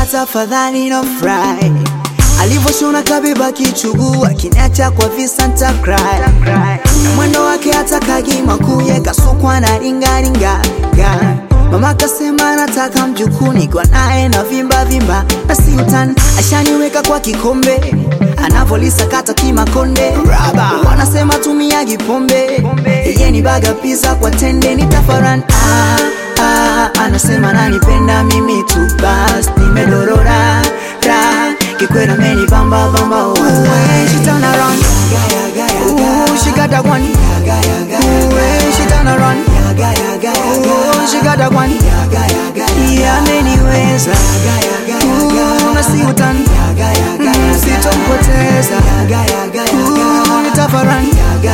tafadhali no fry alivyoshona kabeba kichuguu akiniacha kwa visa ntakry mwendo wake hata kagima kuye kasukwa na ringaringa mama kasema nataka mjukuni kwa naye na vimba vimba na sintan ashaniweka kwa kikombe anavolisakata kimakonde wanasema tumiagi pombe iye ni baga pisa kwa tende ni tafaran ah, ah, anasema nanipenda mimi tu bas nimedorora ra kikwera meni bamba bamba oh. When she turn around Ooh, she got that one Ooh, when she turn around Ooh, she got that one Yeah, ameniweza Ooh, na si utani Mm, sitompoteza Ooh, nitafaran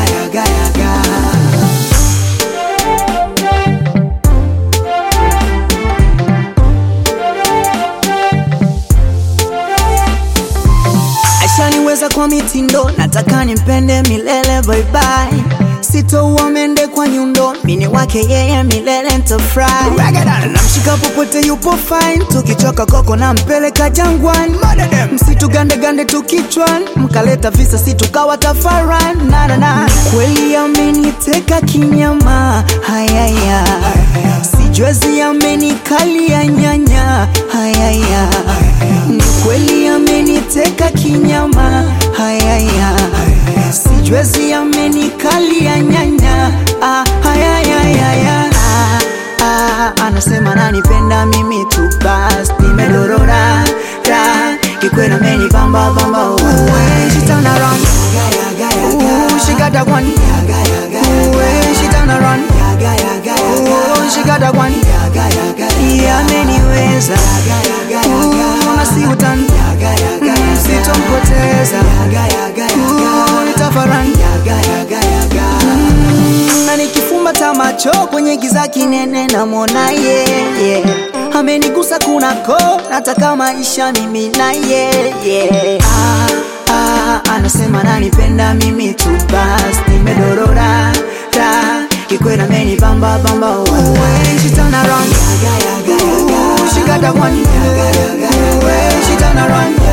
ashaniweza kwa mitindo nataka nimpende milele bye bye sitouwa mende kwa nyundo mini wake yeye milele ntafry namshika popote yupo fine tukichoka koko na mpeleka jangwani msitu gandegande tukichwan mkaleta visa situkawa tafaran nanana kweli ameniteka kinyama hayaya sijwezi amenikalia nyanya hayaya ni kweli ameniteka kinyama hayaya sijwezi amenikalia nyanya ah, hayayayaya ah, ah, anasema nanipenda mimi tu bas nimedorora ra kikwena meni bamba bamba oh. When she turn around Ooh, she got that one Ooh, when she turn around Ooh, she got that one Yeah, ameniweza Ooh, na si utani Mm, sitompoteza Ooh, nitafaran Mm, na nikifumba ta macho kwenye giza kinene namwona yeah, yeah. amenigusa kunako nataka maisha mimi na yeah, yeah. ah, ah, anasema nanipenda mimi tu bas nimedorora ra kikwera meni bamba bamba oh. When she turn around Ooh, she got that one Ooh, when she turn around